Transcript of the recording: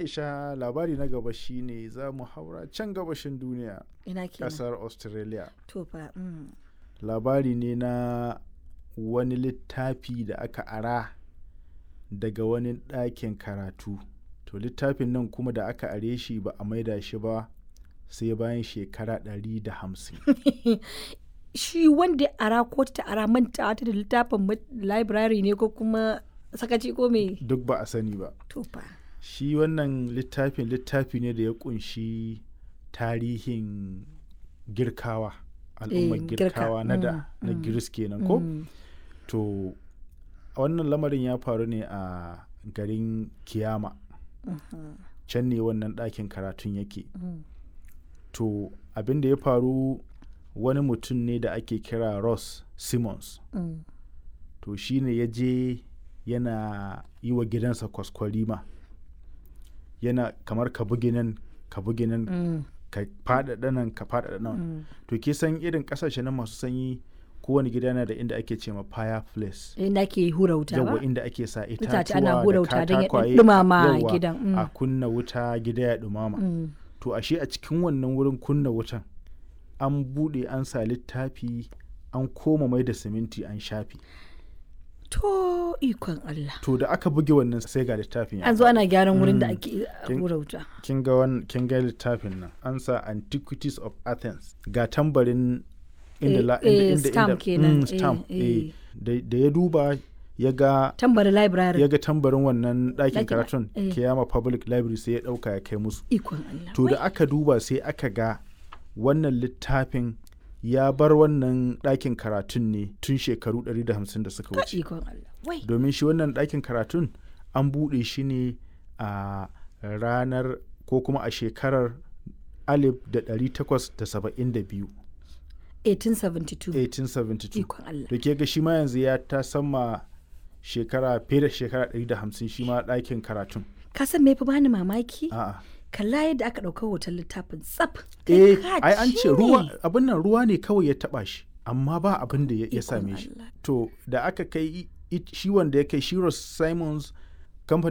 aisha labari na gaba shine za mu haura can gabashin duniya ina kenan kasar australia to fa mm. labari ne na wani littafi da aka ara daga wani ɗakin karatu to littafin nan kuma da aka are shi ba a maida shi ba sai bayan shekara 150 shi wanda ya ara ko ta ara manta ta da littafin ma- library ne ko kuma sakaci ko me duk ba a sani ba to fa shi wannan littafin littafi ne da ya kunshi tarihin girkawa al'ummar Eh, girka, girkawa na da mm, na mm, giris kenan ko Mm. to wannan lamarin ya faru ne a garin kiyama Mhm. can ne wannan ɗakin karatun yake Mm. to abin da ya faru wani mutum ne da ake kira ross simmons Mm. to shi ne ya je yana yi wa gidansa kwaskwarima yana kamar ka bugi nan ka bugi nan Mm. ka faɗaɗa nan ka faɗaɗa nan Mm. to ke san irin ƙasashe na masu sanyi kowane gida yana da inda ake ce ma fireplace inda ke hura wuta yawa ba inda ake sa Itace itatuwa ana hura da wuta don ya katakwaye ɗumama yawa, gidan, mm. a kunna wuta gida ya ɗumama Mm. to ashe a cikin wannan wurin kunna wutan an buɗe an sa littafi an koma mai da siminti an shafi to ikon Allah to da aka buge wannan sai ga littafin ya an zo ana gyaran wurin da Mm. ake Kin- hura wuta kin ga wan kin ga littafin nan an sa antiquities of athens ga tambarin inda Eh, la eh, inda inda stamp inda- kenan, mm, stamp eh, eh. eh. da da ya duba ya ga tambari library ya ga tambarin wannan ɗakin Ɗakin- karatun eh. kiyama public library sai ya ɗauka ya kai musu ikon Allah to da aka duba sai aka ga wannan littafin ya bar wannan ɗakin karatun ne tun shekaru 150 da suka Wai, wuce ikon Allah wai domin shi wannan ɗakin karatun an buɗe shi ne a ranar ko kuma a shekarar 1872 1872 1872 ikon Allah da ke ga shi ma yanzu ya ta sama shekara fiye da shekara 150 shi ma ɗakin karatun ka san me fi bani mamaki a'a kalla yadda aka ɗauka hoton littafin tsaf eh Kai ka ai an ci ce ruwa ne. abin nan ruwa ne kawai ya taba shi amma ba abin da ya ya Ikon same shi Allah. to da aka kai i- i- shi wanda ya kai Shiros Simons